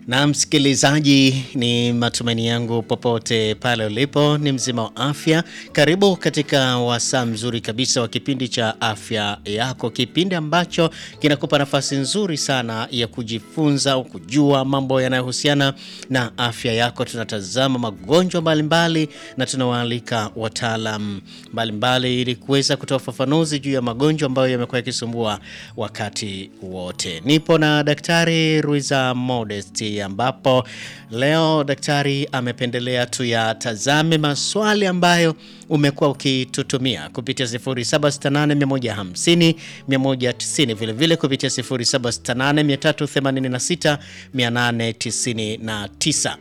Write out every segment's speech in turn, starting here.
Na msikilizaji, ni matumaini yangu popote pale ulipo ni mzima wa afya. Karibu katika wasaa mzuri kabisa wa kipindi cha afya yako, kipindi ambacho kinakupa nafasi nzuri sana ya kujifunza au kujua mambo yanayohusiana na afya yako. Tunatazama magonjwa mbalimbali na tunawaalika wataalam mbalimbali ili kuweza kutoa ufafanuzi juu ya magonjwa ambayo yamekuwa yakisumbua wakati wote. Nipo na Daktari Ruiza Modest ambapo leo daktari amependelea tuyatazame maswali ambayo umekuwa ukitutumia kupitia 0768 150 vilevile kupitia 0768 899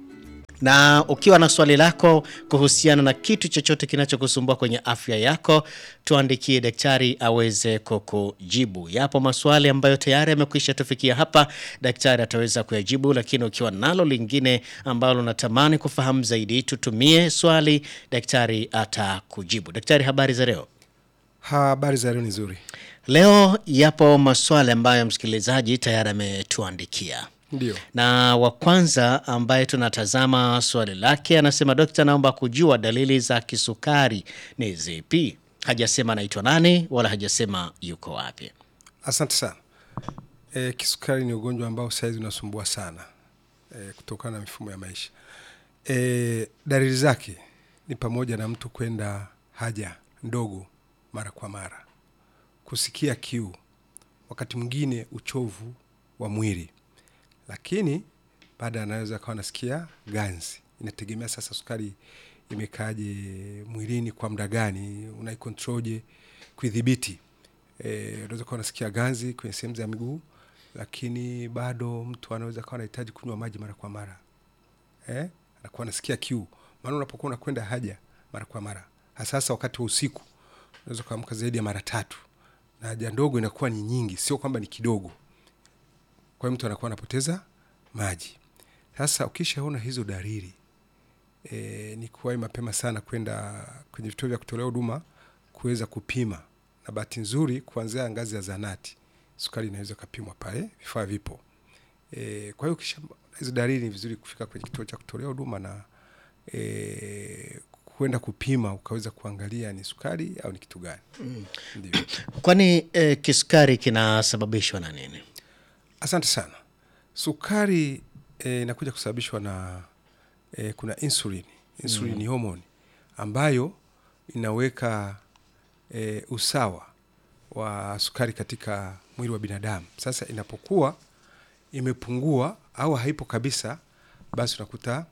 na ukiwa na swali lako kuhusiana na kitu chochote kinachokusumbua kwenye afya yako, tuandikie daktari aweze kukujibu. Yapo maswali ambayo tayari yamekwisha tufikia hapa, daktari ataweza kuyajibu, lakini ukiwa nalo lingine ambalo unatamani kufahamu zaidi, tutumie swali, daktari atakujibu. Daktari, habari za leo? Habari za leo ni nzuri. Leo yapo maswali ambayo msikilizaji tayari ametuandikia Ndio. na wa kwanza ambaye tunatazama swali lake anasema, dokta, naomba kujua dalili za kisukari ni zipi? Hajasema anaitwa nani wala hajasema yuko wapi. Asante sana. E, kisukari ni ugonjwa ambao saizi unasumbua sana e, kutokana na mifumo ya maisha. E, dalili zake ni pamoja na mtu kwenda haja ndogo mara kwa mara, kusikia kiu, wakati mwingine uchovu wa mwili, lakini baada anaweza akawa anasikia ganzi. Inategemea sasa sukari imekaaje mwilini kwa muda gani, unaikontroje kuidhibiti. Eh, unaweza kuwa unasikia ganzi kwenye sehemu za miguu, lakini bado mtu anaweza kawa anahitaji kunywa maji mara kwa mara eh, anakuwa anasikia kiu. Maana unapokuwa unakwenda haja mara kwa mara, hasa hasa wakati wa usiku, unaweza kuamka zaidi ya mara tatu, na haja ndogo inakuwa ni nyingi, sio kwamba ni kidogo. Kwa hiyo mtu anakuwa anapoteza maji. Sasa ukishaona hizo dalili e, ni kuwahi mapema sana kwenda kwenye vituo vya kutolea huduma kuweza kupima, na bahati nzuri kuanzia ngazi ya zanati sukari inaweza kapimwa pale, vifaa vipo. E, kwa hiyo kisha hizo dalili ni vizuri kufika kwenye kituo cha kutolea huduma na e, kwenda kupima ukaweza kuangalia ni sukari au ni kitu gani. Ndio. Kwani eh, kisukari kinasababishwa na nini? Asante sana. Sukari eh, inakuja kusababishwa na eh, kuna insulin. Insulin ni homoni ambayo inaweka eh, usawa wa sukari katika mwili wa binadamu. Sasa inapokuwa imepungua au haipo kabisa, basi unakuta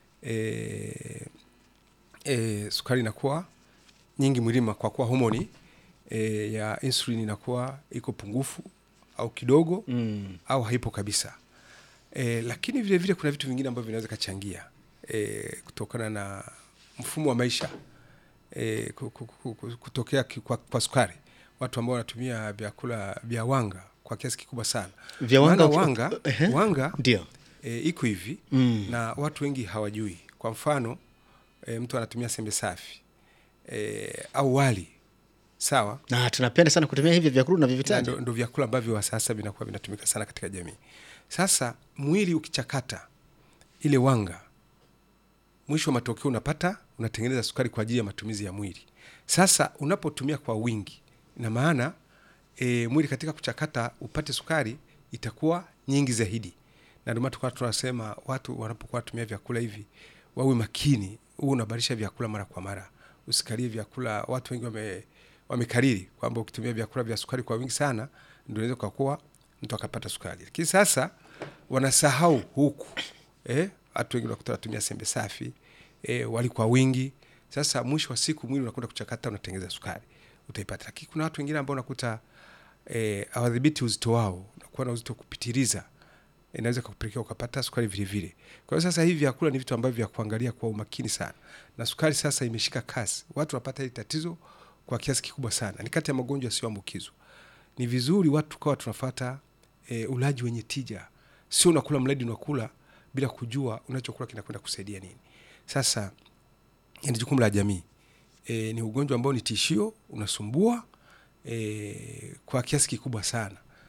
eh, eh, sukari inakuwa nyingi mwilini kwa kuwa homoni eh, ya insulin inakuwa iko pungufu au kidogo Mm. au haipo kabisa. E, lakini vile vile kuna vitu vingine ambavyo vinaweza kachangia e, kutokana na mfumo wa maisha e, ku- ku- ku- ku- kutokea ki- kwa, kwa sukari. Watu ambao wanatumia vyakula vya wanga kwa kiasi kikubwa sana. Vya wanga- Maana wanga, Ehe. wanga Ndio. e, iko hivi Mm. na watu wengi hawajui. Kwa mfano e, mtu anatumia sembe safi e, au wali sawa Na tunapenda sana kutumia hivi vyakula na na vivitaji. ndo, ndo vyakula ambavyo wa sasa vinakuwa vinatumika sana katika jamii. Sasa mwili ukichakata ile wanga, mwisho wa matokeo unapata unatengeneza sukari kwa ajili ya matumizi ya mwili. Sasa unapotumia kwa wingi, ina maana e, mwili katika kuchakata upate sukari itakuwa nyingi zaidi, na ndio maana tukawa tunasema watu wanapokuwa watumia vyakula hivi wawe makini, huu unabadilisha vyakula mara kwa mara, usikalie vyakula. Watu wengi wame wamekariri kwamba ukitumia vyakula vya sukari kwa wingi sana ndio inaweza kuwa mtu akapata sukari, lakini sasa wanasahau huku eh, watu wengi unakuta wanatumia sembe safi eh, wali kwa wingi. Sasa mwisho wa siku mwili unakwenda kuchakata, unatengeneza sukari utaipata, lakini kuna watu wengine ambao unakuta eh, hawadhibiti uzito wao, unakuwa na uzito kupitiliza inaweza kukupelekea ukapata sukari vile vile. Kwa hiyo sasa hivi vyakula ni vitu ambavyo vya kuangalia kwa umakini sana, na sukari sasa imeshika kasi, watu wanapata hili tatizo kwa kiasi kikubwa sana. Ni kati ya magonjwa yasiyoambukizwa. Ni vizuri watu tukawa tunafata e, ulaji wenye tija, sio unakula mradi unakula bila kujua unachokula kinakwenda kusaidia nini. Sasa ni jukumu la jamii. E, ni ugonjwa ambao ni tishio, unasumbua e, kwa kiasi kikubwa sana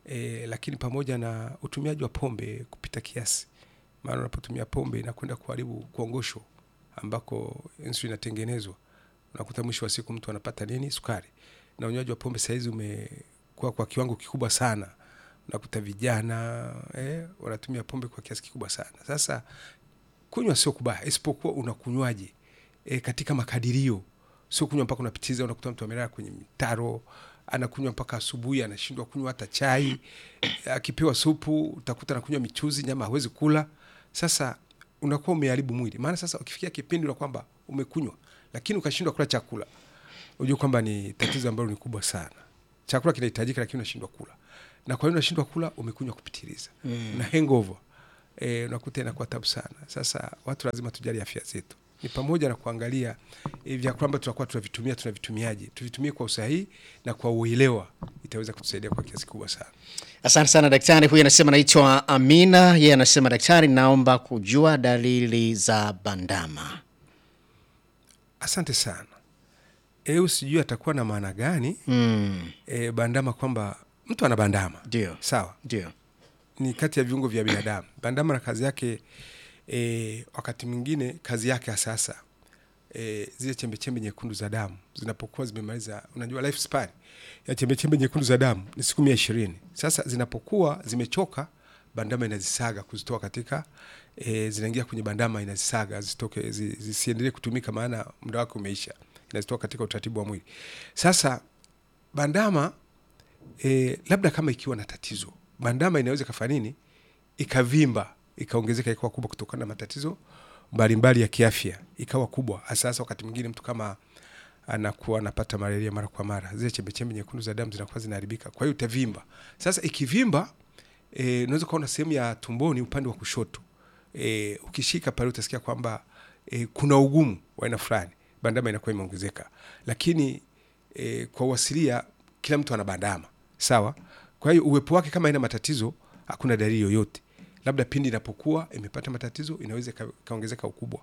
e, lakini pamoja na utumiaji wa pombe kupita kiasi, maana unapotumia pombe inakwenda kuharibu kongosho ambako insulin inatengenezwa, unakuta mwisho wa siku mtu anapata nini, sukari. Na unywaji wa pombe sahizi umekuwa kwa kiwango kikubwa sana, unakuta vijana eh, wanatumia pombe kwa kiasi kikubwa sana. Sasa kunywa sio kubaya, isipokuwa unakunywaje e, katika makadirio, sio kunywa mpaka unapitiza. Unakuta mtu amelala kwenye mitaro anakunywa mpaka asubuhi, anashindwa kunywa hata chai. Akipewa supu utakuta anakunywa michuzi, nyama hawezi kula. Sasa unakuwa umeharibu mwili, maana sasa ukifikia kipindi na kwamba umekunywa lakini ukashindwa kula chakula, unajua kwamba ni tatizo ambalo ni kubwa sana. Chakula kinahitajika, lakini unashindwa kula, na kwa hiyo unashindwa kula, umekunywa kupitiliza mm. na hangover e, unakuta inakuwa tabu sana. Sasa watu lazima tujali afya zetu, ni pamoja na kuangalia e, vyakula ambavyo tunakuwa tunavitumia tunavitumiaje, tuvitumie kwa usahihi na kwa uelewa, itaweza kutusaidia kwa kiasi kubwa sana. Asante sana daktari. Huyu anasema naitwa Amina, yeye anasema daktari, naomba kujua dalili za bandama. Asante sana. Eu, sijui atakuwa na maana gani Mm, e, bandama, kwamba mtu ana bandama Ndio, sawa, ndio. ni kati ya viungo vya binadamu. Bandama na kazi yake e, wakati mwingine kazi yake ya sasa e, zile chembechembe nyekundu za damu zinapokuwa zimemaliza, unajua life span ya chembechembe nyekundu za damu ni siku mia ishirini. Sasa zinapokuwa zimechoka, bandama inazisaga kuzitoa katika e, zinaingia kwenye bandama, inazisaga zitoke, zi- zisiendelee kutumika, maana muda wake umeisha, inazitoa katika utaratibu wa mwili. Sasa bandama e, labda kama ikiwa na tatizo, bandama inaweza ikafanya nini, ikavimba, ikaongezeka, ikawa kubwa kutokana na matatizo mbalimbali ya kiafya, ikawa kubwa. Hasa hasa wakati mwingine mtu kama anakuwa anapata malaria mara kwa mara, zile chembechembe nyekundu za damu zinakuwa zinaharibika, kwa hiyo itavimba. Sasa ikivimba, e, unaweza kuona sehemu ya tumboni upande wa kushoto e, ukishika pale utasikia kwamba e, kuna ugumu wa aina fulani, bandama inakuwa imeongezeka, lakini e, kwa uasilia kila mtu ana bandama sawa. Kwa hiyo uwepo wake kama ina matatizo, hakuna dalili yoyote, labda pindi inapokuwa imepata matatizo inaweza ika- ikaongezeka ukubwa.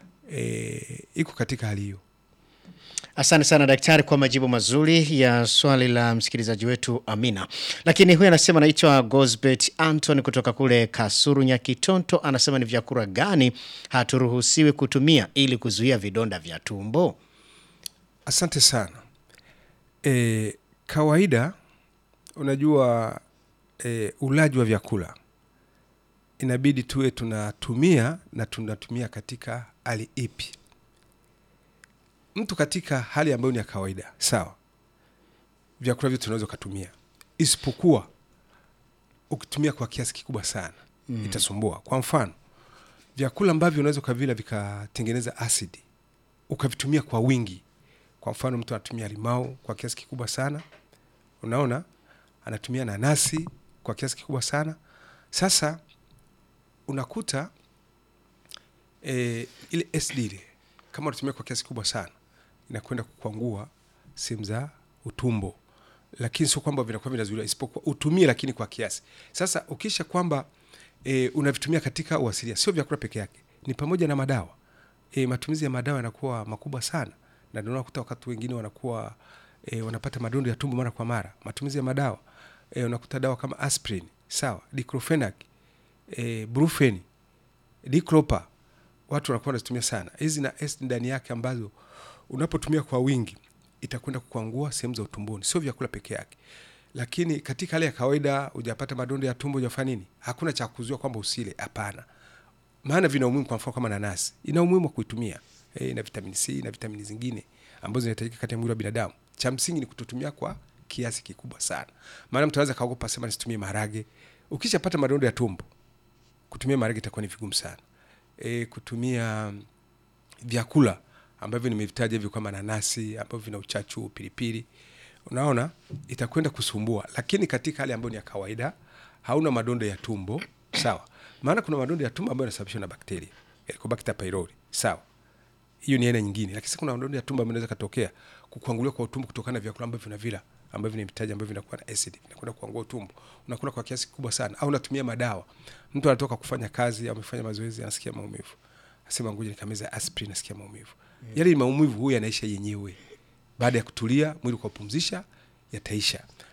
E, iko katika hali hiyo. Asante sana daktari kwa majibu mazuri ya swali la msikilizaji wetu Amina. Lakini huyu anasema anaitwa Gosbet Anton kutoka kule Kasuru Nyakitonto, anasema ni vyakula gani haturuhusiwi kutumia ili kuzuia vidonda vya tumbo? Asante sana. E, kawaida unajua e, ulaji wa vyakula inabidi tuwe tunatumia na tunatumia katika hali ipi? Mtu katika hali ambayo ni ya kawaida, sawa, vyakula vyote unaweza ukatumia, isipokuwa ukitumia kwa kiasi kikubwa sana mm. itasumbua. Kwa mfano, vyakula ambavyo unaweza ukavila vikatengeneza asidi ukavitumia kwa wingi. Kwa mfano, mtu anatumia limau kwa kiasi kikubwa sana, unaona, anatumia nanasi kwa kiasi kikubwa sana. Sasa unakuta e, ile acid ile kama unatumia kwa kiasi kikubwa sana inakwenda kukwangua sehemu za utumbo, lakini sio kwamba vinakuwa vinazuiliwa, isipokuwa utumie, lakini kwa kiasi. Sasa ukisha kwamba e, unavitumia katika uasilia, sio vyakula peke yake, ni pamoja na madawa e, matumizi ya madawa yanakuwa makubwa sana, na ndio unakuta wakati wengine wanakuwa e, wanapata madondo ya tumbo mara kwa mara. Matumizi ya madawa e, unakuta dawa kama aspirin, sawa, diclofenac, e, brufen, diclopa, watu wanakuwa wanazitumia sana hizi na acid ndani yake, ambazo unapotumia kwa wingi itakwenda kukwangua sehemu za utumboni, sio vyakula peke yake. Lakini katika hali ya kawaida, hujapata madondo ya tumbo, hujafanya nini, hakuna cha kuzuia kwamba usile, hapana maana vina umuhimu. Kwa mfano kama nanasi ina umuhimu wa kuitumia e, na vitamini C na vitamini zingine ambazo zinahitajika katika mwili wa binadamu. Cha msingi ni kutotumia kwa kiasi kikubwa sana, maana mtu anaweza kaogopa sema nisitumie maharage. Ukishapata madondo ya tumbo, kutumia maharage itakuwa ni vigumu sana. E, kutumia vyakula ambavyo nimevitaja hivi kama nanasi ambavyo vina uchachu, pilipili, unaona itakwenda kusumbua, lakini katika hali ambayo ni ya kawaida, hauna madondo ya tumbo sawa. Maana kuna madondo ya tumbo ambayo yanasababishwa na bakteria Helicobacter pylori, sawa, hiyo ni aina nyingine. Lakini sasa kuna madondo ya tumbo ambayo yanaweza katokea kukuangulia kwa utumbo kutokana na vyakula ambavyo vinavila ambavyo nimetaja ambavyo vinakuwa na acid, vinakwenda kuangua utumbo, unakula kwa kiasi kikubwa sana, au unatumia madawa. Mtu anatoka kufanya kazi, amefanya mazoezi, anasikia maumivu, asema ngoja nikameza aspirin, nasikia maumivu mm. Yale maumivu huyu yanaisha yenyewe baada ya kutulia, mwili kwa kupumzisha, yataisha.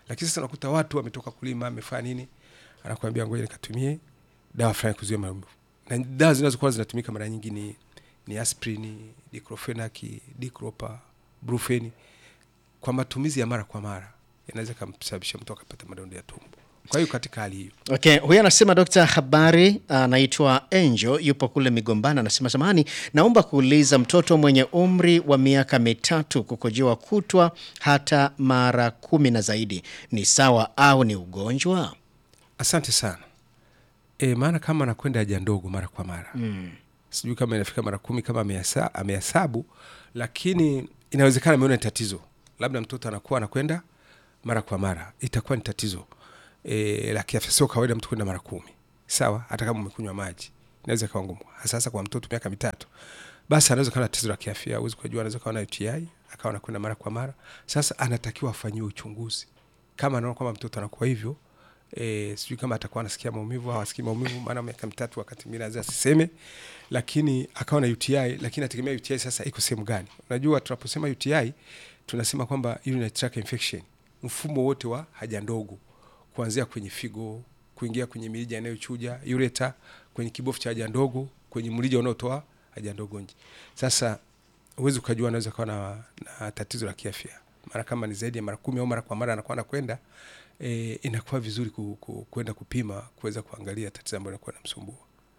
lakini sasa unakuta watu wametoka kulima amefanya nini anakuambia ngoja nikatumie dawa fulani kuzuia maumivu na dawa zinazokuwa zinatumika mara nyingi ni, ni aspirin diclofenac dicropa brufeni kwa matumizi ya mara kwa mara yanaweza kumsababisha mtu akapata madonda ya tumbo kwa hiyo katika hali hiyo Okay, huyu anasema Dr. Habari anaitwa Angel yupo kule Migombana, anasema samahani, naomba kuuliza mtoto mwenye umri wa miaka mitatu kukojewa kutwa hata mara kumi na zaidi ni sawa au ni ugonjwa? asante sana e, maana kama anakwenda haja ndogo mara kwa mara mm. sijui kama inafika mara kumi kama amehesa- amehesabu lakini inawezekana ameona ni tatizo labda mtoto anakuwa anakwenda mara kwa mara itakuwa ni tatizo e, la kiafya sio kawaida mtu kwenda mara kumi sawa hata kama umekunywa maji inaweza ikawa ngumu hasa hasa kwa mtoto miaka mitatu basi anaweza kawa na tatizo la kiafya huwezi kujua anaweza kawa na uti akawa anakwenda mara kwa mara sasa anatakiwa afanyiwe uchunguzi kama anaona kwamba mtoto anakuwa hivyo e, sijui kama atakuwa anasikia maumivu au asikii maumivu maana miaka mitatu wakati mwingine anaweza asiseme lakini akawa na uti lakini ategemea uti sasa iko sehemu gani unajua tunaposema uti tunasema kwamba urinary tract infection mfumo wote wa haja ndogo kuanzia kwenye figo kuingia kwenye mirija inayochuja ureta kwenye kibofu cha haja ndogo kwenye mrija unaotoa haja ndogo nje sasa huwezi ukajua anaweza kawa na, na tatizo la kiafya mara kama ni zaidi ya mara kumi au mara kwa mara anakuwa anakwenda e, inakuwa vizuri ku, ku, kwenda kupima kuweza kuangalia tatizo ambalo inakuwa namsumbua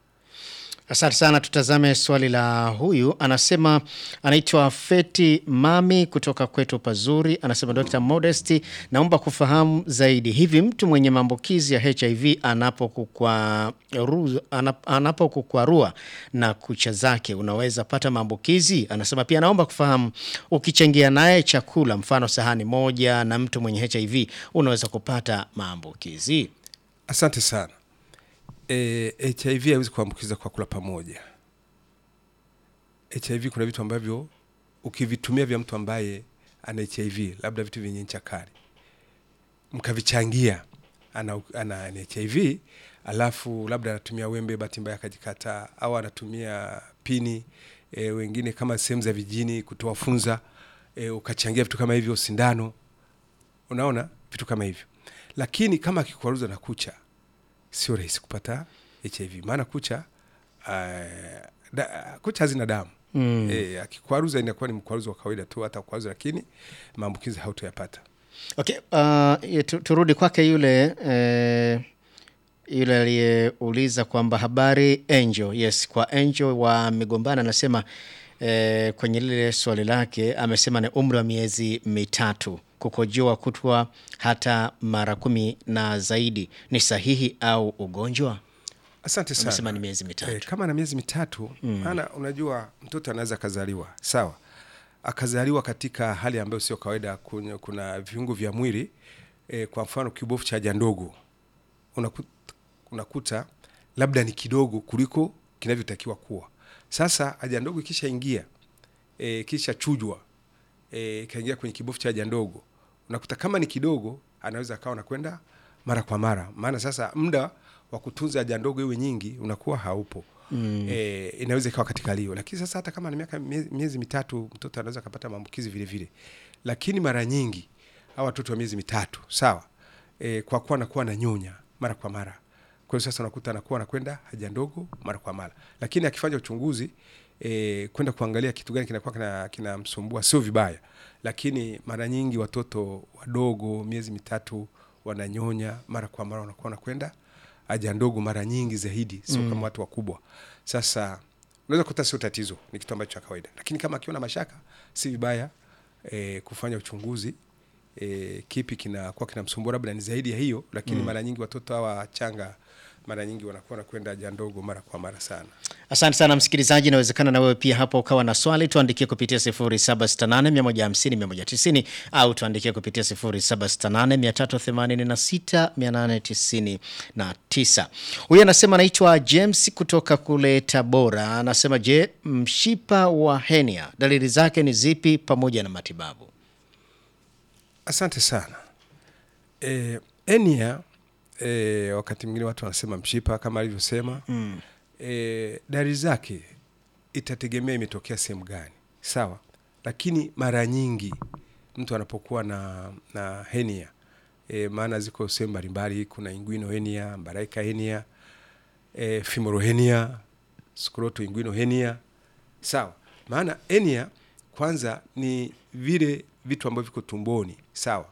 Asante sana. Tutazame swali la huyu, anasema anaitwa Feti Mami kutoka kwetu Pazuri. Anasema Dr. Modesty, naomba kufahamu zaidi, hivi mtu mwenye maambukizi ya HIV anapokukwaru- anap- anapokukwarua na kucha zake unaweza pata maambukizi? Anasema pia naomba kufahamu, ukichangia naye chakula, mfano sahani moja na mtu mwenye HIV unaweza kupata maambukizi? asante sana e, hiv haiwezi kuambukiza kwa kula pamoja hiv kuna vitu ambavyo ukivitumia vya mtu ambaye ana hiv labda vitu vyenye ncha kali mkavichangia ana, ana, ana hiv alafu labda anatumia wembe bahati mbaya akajikata au anatumia pini e, wengine kama sehemu za vijini kutoa funza e, ukachangia vitu kama hivyo sindano unaona vitu kama hivyo lakini kama akikwaruza na kucha sio rahisi kupata hiv maana kucha uh, da, kucha hazina damu mm. e, akikwaruza inakuwa ni mkwaruzo wa kawaida tu hata kwaruza lakini maambukizi hautoyapata Okay, uh, ye- tu- turudi kwake yule eh, yule aliyeuliza kwamba habari Angel. Yes, kwa Angel wa Migombana anasema eh, kwenye lile swali lake amesema ni umri wa miezi mitatu kukojoa kutwa hata mara kumi na zaidi, ni sahihi au ugonjwa? asante Amesema sana ni miezi mitatu. e, kama na miezi mitatu maana unajua mtoto anaweza akazaliwa sawa akazaliwa katika hali ambayo sio kawaida kuna, kuna viungo vya mwili e, kwa mfano kibofu cha haja ndogo unakuta, unakuta labda ni kidogo kuliko kinavyotakiwa kuwa sasa haja ndogo ikishaingia e, kisha chujwa e, ikaingia kwenye kibofu cha haja ndogo unakuta kama ni kidogo anaweza akawa nakwenda mara kwa mara maana sasa muda wa kutunza haja ndogo iwe nyingi unakuwa haupo mm. e, inaweza ikawa katika hali hiyo lakini sasa hata kama ni miaka miezi, miezi mitatu mtoto anaweza akapata maambukizi vile vile lakini mara nyingi hawa watoto wa miezi mitatu sawa e, kwa kuwa anakuwa na nyonya mara kwa mara kwa hiyo sasa unakuta anakuwa anakwenda haja ndogo mara kwa mara lakini akifanya uchunguzi e, kwenda kuangalia kitu gani kinakuwa kina- kinamsumbua sio vibaya lakini mara nyingi watoto wadogo miezi mitatu wananyonya mara kwa mara wanakuwa wanakwenda haja ndogo mara nyingi zaidi sio mm. kama watu wakubwa sasa unaweza kukuta sio tatizo ni kitu ambacho cha kawaida lakini kama akiwa na mashaka si vibaya e, kufanya uchunguzi e, kipi kinakuwa kinamsumbua labda ni zaidi ya hiyo lakini mm. mara nyingi watoto hawa changa mara nyingi wanakuwa nakwenda haja ndogo mara kwa mara sana Asante sana msikilizaji, inawezekana na wewe pia hapo ukawa na swali, tuandikie kupitia 0768150190 au tuandikie kupitia 0768386899. Huyu anasema anaitwa James kutoka kule Tabora, anasema je, mshipa wa henia dalili zake ni zipi pamoja na matibabu? asante sana e, enia e, wakati mwingine watu wanasema mshipa kama alivyosema mm. e, dalili zake itategemea imetokea sehemu gani sawa lakini mara nyingi mtu anapokuwa na, na henia e, maana ziko sehemu mbalimbali kuna inguino henia mbaraika henia e, femoral henia scroto inguino henia sawa maana henia kwanza ni vile vitu ambavyo viko tumboni sawa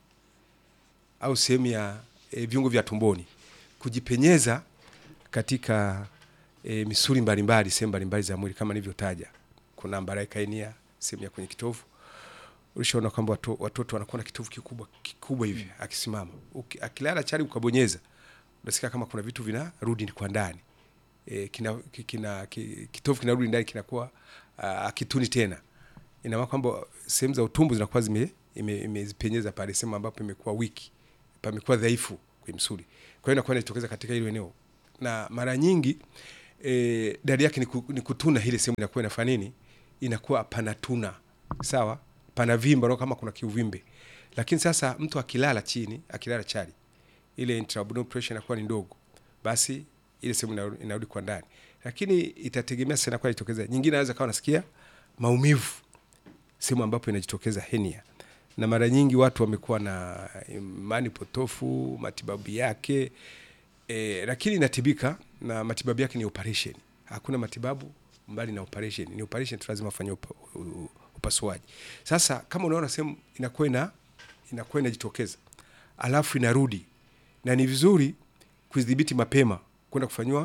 au sehemu ya e, viungo vya tumboni kujipenyeza katika e, misuli mbalimbali sehemu mbalimbali za mwili kama nilivyotaja kuna mbaraika henia sehemu ya kwenye kitovu ulishaona kwamba watu, watoto wanakuwa na kitovu kikubwa kikubwa hivi akisimama Uki, akilala chali ukabonyeza unasikia kama kuna vitu vinarudi kwa ndani e, kina, ki- kina, ki, kitovu kinarudi ndani kinakuwa uh, akituni tena ina maana kwamba sehemu za utumbo zinakuwa zime ime- imezipenyeza pale sehemu ambapo imekuwa wiki pamekuwa dhaifu kwenye msuli kwa hiyo inakuwa inajitokeza katika hilo eneo na mara nyingi e, dalili yake ni, ku, ni kutuna ile sehemu inakuwa inafanya nini inakuwa panatuna sawa pana vimba unaona kama kuna kiuvimbe lakini sasa mtu akilala chini akilala chali ile intraabdominal pressure inakuwa ni ndogo basi ile sehemu inarudi- inarudi kwa ndani lakini itategemea sasa inakuwa inajitokeza nyingine anaweza kawa nasikia maumivu sehemu ambapo inajitokeza henia na mara nyingi watu wamekuwa na imani potofu matibabu yake e, lakini inatibika na matibabu yake ni operation hakuna matibabu mbali na operation ni operation tu lazima ufanye upa, u- u- upasuaji sasa kama unaona sehemu inakuwa ina inakuwa inajitokeza alafu inarudi na ni vizuri kudhibiti mapema kwenda kufanyiwa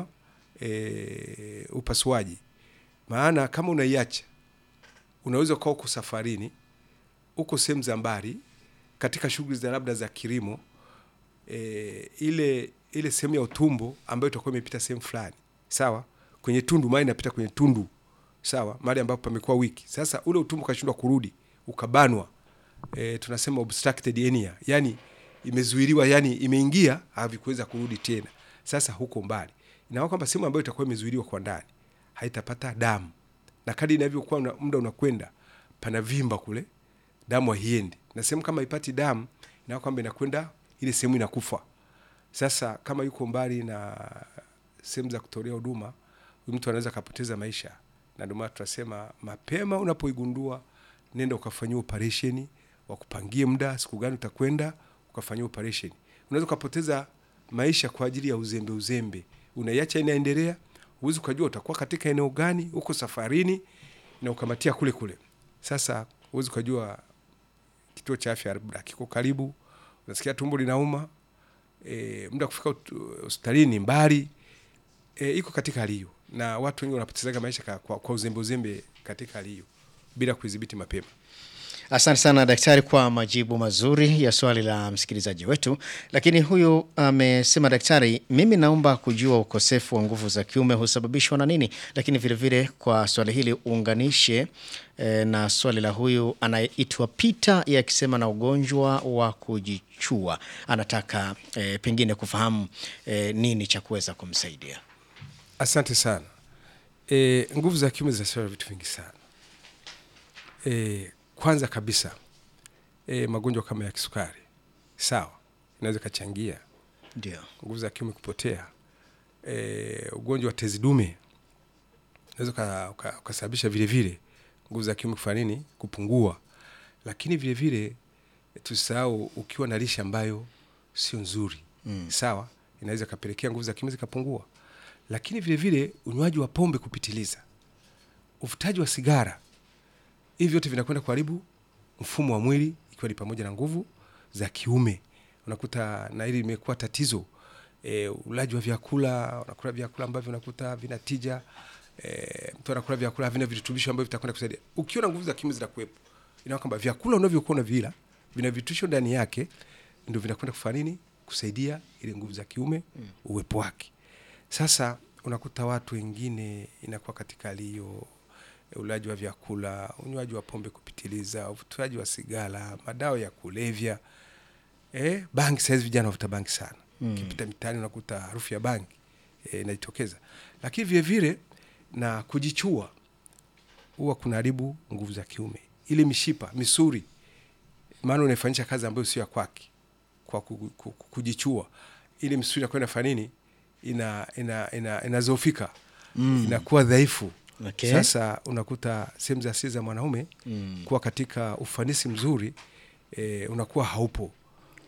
e, upasuaji maana kama unaiacha unaweza ukawa uko safarini uko sehemu za mbali katika shughuli za labda za kilimo e, ile ile sehemu ya utumbo ambayo itakuwa imepita sehemu fulani sawa kwenye tundu maana inapita kwenye tundu sawa mahali ambapo pamekuwa wiki sasa ule utumbo ukashindwa kurudi ukabanwa e, tunasema obstructed hernia yani imezuiliwa yani imeingia havikuweza kurudi tena sasa huko mbali inaona kwamba sehemu ambayo itakuwa imezuiliwa kwa ndani haitapata damu na kadi inavyokuwa una- muda unakwenda pana vimba kule damu haiendi na sehemu kama ipati damu inaona kwamba inakwenda ile sehemu inakufa sasa kama yuko mbali na sehemu za kutolea huduma huyu mtu anaweza akapoteza maisha na ndio maana tunasema mapema unapoigundua nenda ukafanyiwa operesheni wakupangie muda siku gani utakwenda ukafanyia operation unaweza ukapoteza maisha kwa ajili ya uzembe uzembe unaiacha inaendelea huwezi ukajua utakuwa katika eneo gani uko safarini na ukamatia kule kule sasa huwezi ukajua kituo cha afya labda kiko karibu unasikia tumbo linauma e, muda wa kufika ut- hospitalini ni mbali e, iko katika hali hiyo na watu wengi wanapotezaga maisha ka- kwa, kwa uzembe uzembe katika hali hiyo bila kuidhibiti mapema Asante sana daktari kwa majibu mazuri ya swali la msikilizaji wetu. Lakini huyu amesema, daktari, mimi naomba kujua ukosefu wa nguvu za kiume husababishwa na nini? Lakini vilevile vile kwa swali hili uunganishe eh, na swali la huyu anayeitwa Peter yeye akisema na ugonjwa wa kujichua, anataka eh, pengine kufahamu eh, nini cha kuweza kumsaidia. asante sana e, nguvu za kiume zinasababisha vitu vingi sana e, kwanza kabisa e, magonjwa kama ya kisukari sawa inaweza ikachangia Ndio. nguvu za kiume kupotea e, ugonjwa wa tezi dume unaweza uka- uka- ukasababisha vile vile nguvu za kiume kufanya nini kupungua lakini vile vile tusisahau ukiwa na lishe ambayo sio nzuri mm. sawa inaweza ikapelekea nguvu za kiume zikapungua lakini vile vile unywaji wa pombe kupitiliza uvutaji wa sigara hivi vyote vinakwenda kuharibu mfumo wa mwili ikiwa ni pamoja na nguvu za kiume unakuta na hili limekuwa tatizo e, ulaji wa vyakula unakula vyakula ambavyo unakuta vina tija e, mtu anakula vyakula havina virutubisho ambavyo vitakwenda kusaidia ukiwa na nguvu za kiume zinakuwepo inaona kwamba vyakula unavyokuwa unavila vina virutubisho ndani yake ndio vinakwenda kufanya nini kusaidia ile nguvu za kiume mm. uwepo wake sasa unakuta watu wengine inakuwa katika hali hiyo ulaji wa vyakula unywaji wa pombe kupitiliza uvutaji wa sigara madawa ya kulevya eh, bangi sahizi vijana wavuta bangi sana mm. kipita mitaani unakuta harufu ya bangi eh, inajitokeza lakini vile vile na kujichua huwa kunaharibu nguvu za kiume ile mishipa misuri maana unaifanyisha kazi ambayo sio ya kwake kwa ku- ku- ku- kujichua ile misuri inakuwa inafanya nini ina ina ina inazofika mm. inakuwa dhaifu Okay. sasa unakuta sehemu za asili za mwanaume mm. kuwa katika ufanisi mzuri e, unakuwa haupo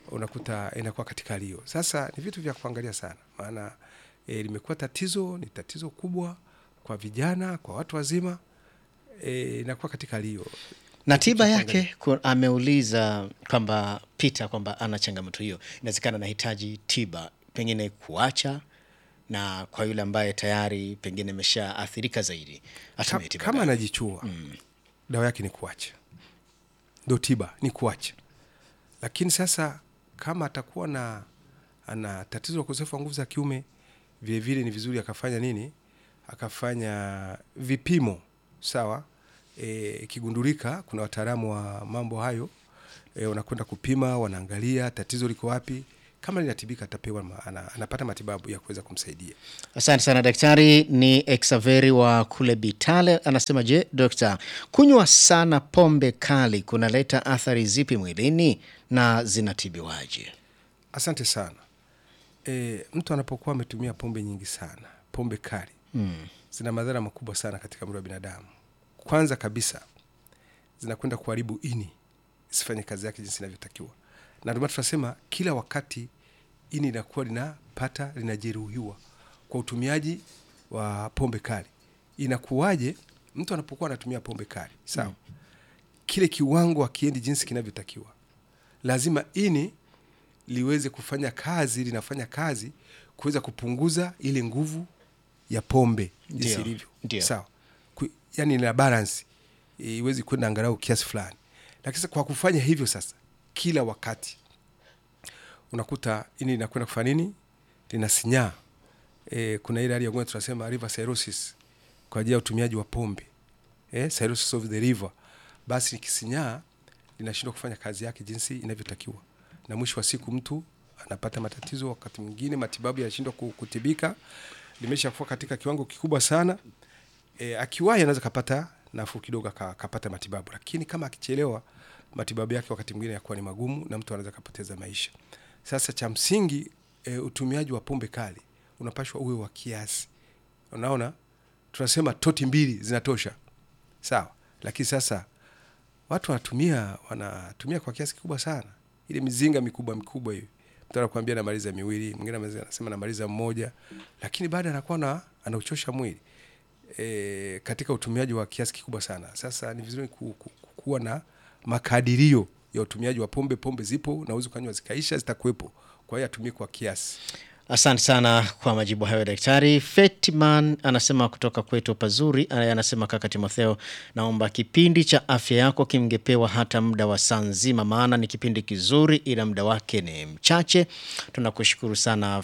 unakuta inakuwa katika hali hiyo. Sasa ni vitu vya kuangalia sana, maana e, limekuwa tatizo, ni tatizo kubwa kwa vijana, kwa watu wazima e, inakuwa katika hali hiyo. na tiba cha yake ku- ameuliza kwamba Peter kwamba ana changamoto hiyo, inawezekana anahitaji tiba, pengine kuacha, na kwa yule ambaye tayari pengine ameshaathirika zaidi atumie Ka- tiba kama gani? anajichua dawa yake ni kuacha, ndo tiba ni kuacha. Lakini sasa kama atakuwa na ana tatizo la ukosefu wa nguvu za kiume, vile vile ni vizuri akafanya nini, akafanya vipimo sawa. E, ikigundulika kuna wataalamu wa mambo hayo e, wanakwenda kupima, wanaangalia tatizo liko wapi. Kama linatibika atapewa ma, ana, anapata matibabu ya kuweza kumsaidia. Asante sana daktari. Ni Exaveri wa kule Bitale anasema, je, dokta, kunywa sana pombe kali kunaleta athari zipi mwilini na zinatibiwaje? Asante sana. E, mtu anapokuwa ametumia pombe nyingi sana, pombe kali Mm. zina madhara makubwa sana katika mwili wa binadamu. Kwanza kabisa zinakwenda kuharibu ini isifanye kazi yake jinsi inavyotakiwa, na ndio maana tunasema kila wakati ini linakuwa linapata linajeruhiwa kwa utumiaji wa pombe kali. Inakuwaje mtu anapokuwa anatumia pombe kali? Sawa, kile kiwango akiendi jinsi kinavyotakiwa, lazima ini liweze kufanya kazi, linafanya kazi kuweza kupunguza ile nguvu ya pombe jinsi Ndio, ilivyo. ndio. Sawa, Ku- yani ina balance e, iwezi kwenda angalau kiasi fulani, lakini sasa kwa kufanya hivyo sasa kila wakati unakuta ini linakwenda kufanya nini, linasinyaa. E, kuna ile hali ya ugonjwa tunasema river cirrhosis kwa ajili ya utumiaji wa pombe eh, cirrhosis of the liver. Basi likisinyaa linashindwa kufanya kazi yake jinsi inavyotakiwa, na mwisho wa siku mtu anapata matatizo. Wakati mwingine matibabu yanashindwa ku- kutibika, limeshakuwa katika kiwango kikubwa sana. E, akiwahi anaweza kapata nafuu kidogo aka- akapata matibabu, lakini kama akichelewa matibabu yake wakati mwingine yakuwa ni magumu na mtu anaweza kapoteza maisha. Sasa cha msingi e, utumiaji wa pombe kali unapashwa uwe wa kiasi. Unaona, tunasema toti mbili zinatosha, sawa, lakini sasa watu wanatumia wanatumia kwa kiasi kikubwa sana, ile mizinga mikubwa mikubwa hiyo. Mtu anakuambia namaliza miwili, mwingine anamaliza- anasema namaliza mmoja, lakini baada anakuwa na anauchosha mwili e, katika utumiaji wa kiasi kikubwa sana. Sasa ni vizuri ku, ku, ku, kuwa na makadirio ya utumiaji wa pombe. Pombe zipo na uwezi ukanywa zikaisha, zitakuwepo. Kwa hiyo atumie kwa kiasi. Asante sana kwa majibu hayo daktari. Fetman anasema kutoka kwetu pazuri, aya, anasema kaka Timotheo, naomba kipindi cha afya yako kimgepewa hata muda wa saa nzima, maana ni kipindi kizuri, ila muda wake ni mchache. Tunakushukuru sana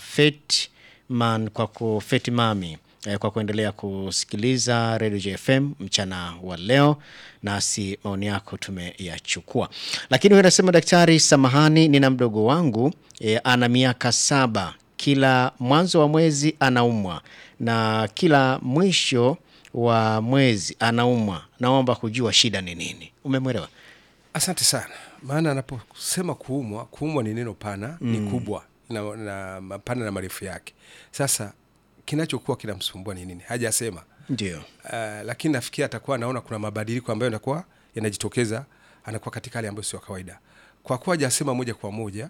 Fetman kwa ku Fetmami eh, kwa kuendelea kusikiliza Radio JFM mchana wa leo, nasi maoni yako tumeyachukua. Lakini huyu anasema daktari, samahani, nina mdogo wangu eh, ana miaka saba kila mwanzo wa mwezi anaumwa na kila mwisho wa mwezi anaumwa. Naomba kujua shida ni nini. Umemwelewa? Asante sana. Maana anaposema kuumwa, kuumwa ni neno pana, ni kubwa na, na mapana na marefu yake. Sasa kinachokuwa kinamsumbua ni nini? Hajasema. Ndio. Uh, lakini nafikiri atakuwa anaona kuna mabadiliko ambayo yanakuwa yanajitokeza, anakuwa katika hali ambayo sio ya kawaida. Kwa kuwa hajasema moja kwa moja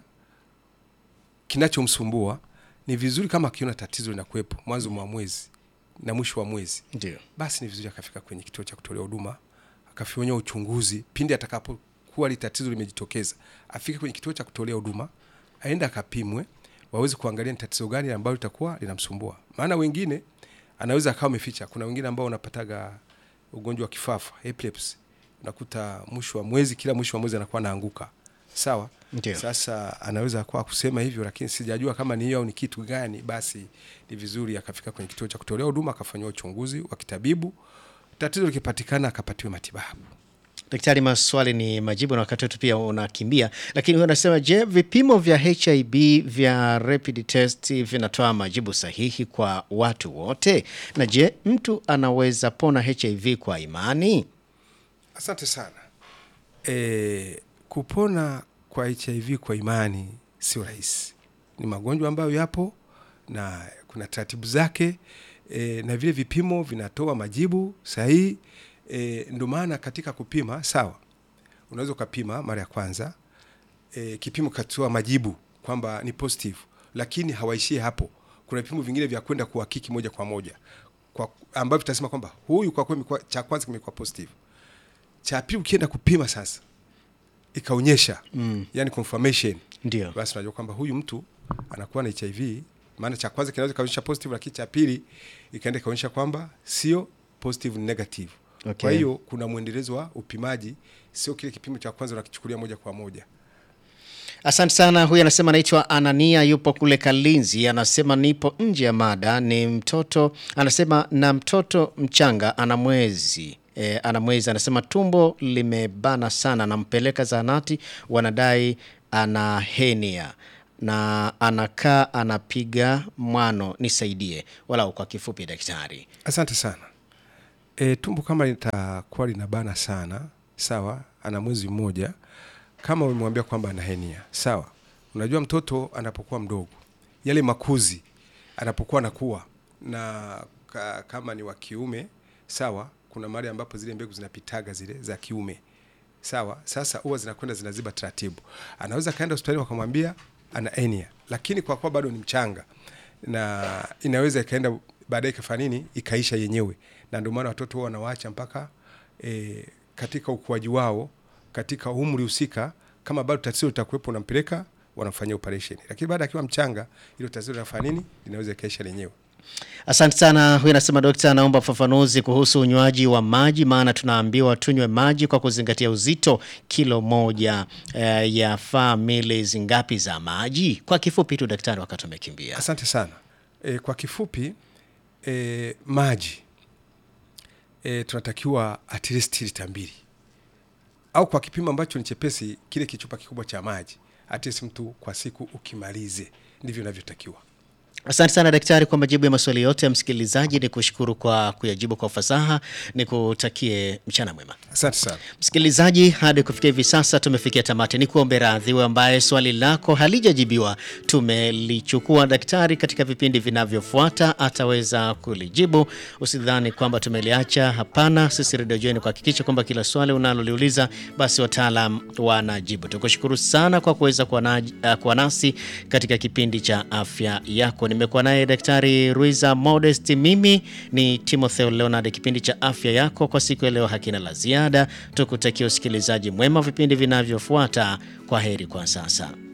kinachomsumbua, ni vizuri kama akiona tatizo linakuwepo mwanzo mwa mwezi na mwisho wa mwezi, Ndio. basi ni vizuri akafika kwenye kituo cha kutolea huduma akafanywa uchunguzi. Pindi atakapokuwa li tatizo limejitokeza, afike kwenye kituo cha kutolea huduma, aende akapimwe, waweze kuangalia ni tatizo gani ambalo litakuwa linamsumbua. Maana wengine anaweza akawa ameficha. Kuna wengine ambao wanapataga ugonjwa wa kifafa epilepsy, unakuta mwisho wa mwezi, kila mwisho wa mwezi anakuwa anaanguka. Sawa. Ndio. Sasa anaweza kuwa kusema hivyo, lakini sijajua kama ni hiyo au ni kitu gani. Basi ni vizuri akafika kwenye kituo cha kutolea huduma akafanyiwa uchunguzi wa kitabibu, tatizo likipatikana akapatiwa matibabu. Daktari, maswali ni majibu na wakati wetu pia unakimbia, lakini huyo anasema, je, vipimo vya HIV vya rapid test vinatoa majibu sahihi kwa watu wote? Na je, mtu anaweza pona HIV kwa imani? Asante sana. E, kupona kwa HIV kwa imani sio rahisi. Ni magonjwa ambayo yapo na kuna taratibu zake e, na vile vipimo vinatoa majibu sahihi. E, ndio maana katika kupima, sawa, unaweza ukapima mara ya kwanza e, kipimo katoa majibu kwamba ni positive, lakini hawaishii hapo. Kuna vipimo vingine vya kwenda kuhakiki moja kwa moja kwa ambavyo tutasema kwamba huyu kwa kweli imekuwa- cha kwanza kimekuwa positive, cha pili ukienda kupima sasa ikaonyesha mm. yani confirmation Ndio. basi unajua kwamba huyu mtu anakuwa na HIV. Maana cha kwanza kinaweza kaonyesha positive, lakini cha pili ikaenda ikaonyesha kwamba sio positive, ni negative. Okay. Kwa hiyo kuna mwendelezo wa upimaji, sio kile kipimo cha kwanza unakichukulia moja kwa moja. Asante sana. Huyu anasema anaitwa Anania, yupo kule Kalinzi. Anasema nipo nje ya mada, ni mtoto. Anasema na mtoto mchanga ana mwezi e, ana mwezi. Anasema tumbo limebana sana, nampeleka zahanati, wanadai ana henia na anakaa anapiga mwano, nisaidie walau kwa kifupi, daktari. Asante sana. E, tumbo kama litakuwa linabana sana, sawa, ana mwezi mmoja, kama umemwambia kwamba ana henia, sawa. Unajua mtoto anapokuwa mdogo, yale makuzi anapokuwa anakuwa na ka, kama ni wa kiume, sawa, kuna mahali ambapo zile mbegu zinapitaga zile za kiume, sawa. Sasa huwa zinakwenda zinaziba taratibu, anaweza kaenda hospitali wakamwambia ana henia, lakini kwa kuwa bado ni mchanga na inaweza ikaenda baadaye ikafanya nini ikaisha yenyewe, na ndio maana watoto huwa wanawaacha mpaka e, katika ukuaji wao katika umri husika, kama bado tatizo litakuwepo, unampeleka wanamfanyia operation, lakini baada akiwa mchanga, hilo tatizo linafanya nini, linaweza ikaisha lenyewe. Asante sana. Huyu anasema dokta, anaomba ufafanuzi kuhusu unywaji wa maji, maana tunaambiwa tunywe maji kwa kuzingatia uzito. Kilo moja eh, yafaa mili ngapi za maji? Kwa kifupi tu daktari, wakati umekimbia. Asante sana. E, kwa kifupi e, maji e, tunatakiwa at least lita mbili au kwa kipimo ambacho ni chepesi, kile kichupa kikubwa cha maji at least mtu kwa siku ukimalize, ndivyo inavyotakiwa. Asante sana daktari kwa majibu ya maswali yote ya msikilizaji. Ni kushukuru kwa kuyajibu kwa ufasaha, ni kutakie mchana mwema. Asante sana. Msikilizaji, hadi kufikia hivi sasa tumefikia tamati. Ni kuombe radhi wewe ambaye swali lako halijajibiwa. Tumelichukua daktari katika vipindi vinavyofuata ataweza kulijibu. Usidhani kwamba tumeliacha, hapana. Sisi Radio Joy ni kuhakikisha kwamba kila swali unaloliuliza basi wataalam wanajibu. Tukushukuru sana kwa kuweza kuwa na- eh, kuwa nasi katika kipindi cha afya yako. Nimekuwa naye Daktari Ruiza Modest, mimi ni Timotheo Leonard. Kipindi cha afya yako kwa siku ya leo hakina la ziada. Tukutakia usikilizaji mwema vipindi vinavyofuata. Kwa heri kwa sasa.